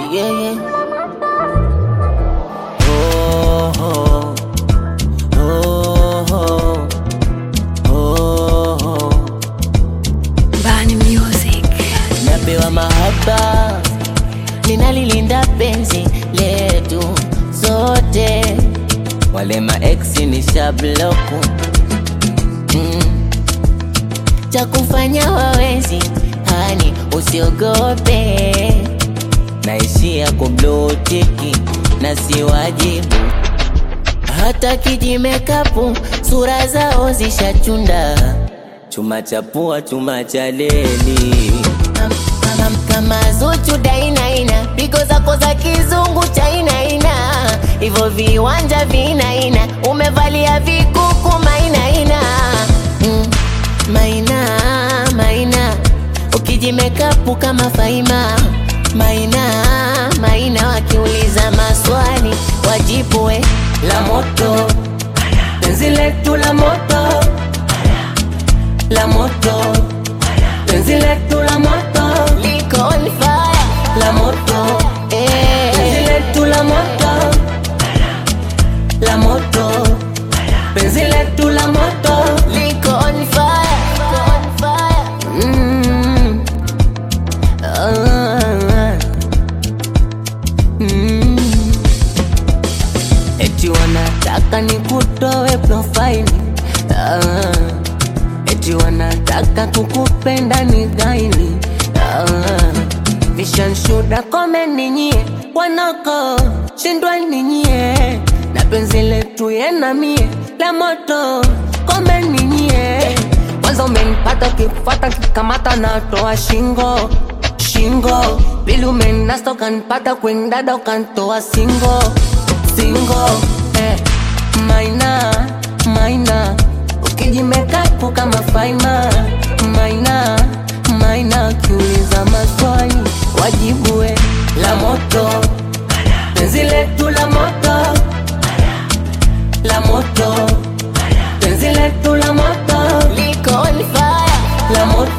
yeah, yeah. Oh, oh, oh, oh, oh. Bani Music. Napewa mahaba, ninalilinda penzi letu sote, wale maeksi ni shabloku mm. cha kufanya wawezi, hani usiogope, naishia kublutiki na si wajibu hata kijimekapu sura zao zishachunda, chuma cha pua, chuma cha leli Am- am- kama Zuchu dainaina, pigo zako za kizungu chainaina, hivyo viwanja vinaina, umevalia vikuku mainaina mm, maina maina, ukijimekapu kama Faima maina maina, wakiuliza maswali wajibwe la moto, penzi letu la moto, la moto, penzi letu la moto, liko on fire, la moto, eh, penzi letu la moto, la moto, penzi letu la moto, liko on fire, liko on fire, mm. ah, mm. Eti wanataka nikutoe profaili ah. Eti wanataka kukupenda ni gaili ah. Vishanshuda kome ninyie wanako shindwa ninyie na penzi letu yena mie la moto kome ninyie kwanza umenipata kifata kikamata natoa shingo shingo pili umenasta ukanipata kwendada ukantoa singo singo eh. maina maina ukijimekapu kama faima maina maina ukiuliza maswali wajibue la moto penzi letu la moto la moto penzi letu la moto liko on fire la moto